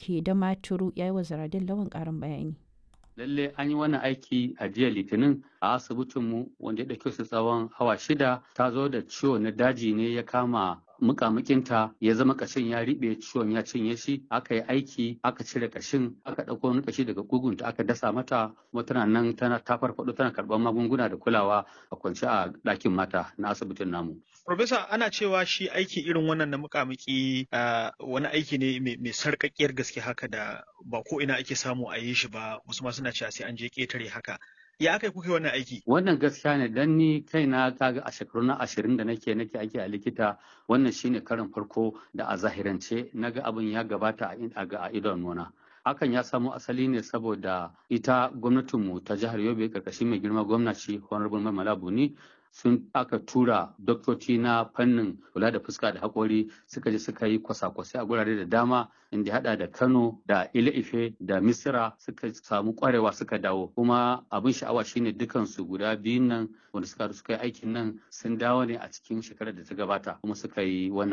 ke da maturu ya yi wa zaradin lawan ƙarin bayani. lalle an yi wannan aiki a jiya litinin a asibitinmu wanda ya ɗauke su tsawon awa shida ta zo da ciwo na daji ne ya kama mukamukinta ya zama kashin ya riɓe ciwon ya cinye shi aka yi aiki aka cire kashin aka ɗauko wani kashi daga kugunta aka dasa mata kuma tana nan tana ta farfaɗo tana karɓar magunguna da kulawa a kwance a ɗakin mata na asibitin namu. Profesa ana cewa shi aiki irin wannan na mukamuki wani aiki ne mai sarƙaƙƙiyar gaske haka da ba ko ina ake samu a yi shi ba wasu ma suna cewa sai an je ƙetare haka. ya aka kuka wannan aiki? Wannan gaskiya ne dan ni kaina kaga a shekaru na ashirin da nake nake aiki a likita wannan shine karin farko da a zahirance naga abin ya gabata a idon nuna. Hakan ya samo asali ne saboda ita gwamnatinmu ta jihar Yobe karkashin mai girma gwamnati Honorable Mamala Buni sun aka tura doktoci na fannin kula da fuska da haƙori suka je suka yi kwasa-kwasai a gurare da dama inda hada da Kano da Ile Ife da Misira suka samu kwarewa suka dawo kuma abin sha'awa shine dukansu guda biyun nan wanda suka suka yi aikin nan sun dawo ne a cikin shekarar da ta gabata kuma suka yi wannan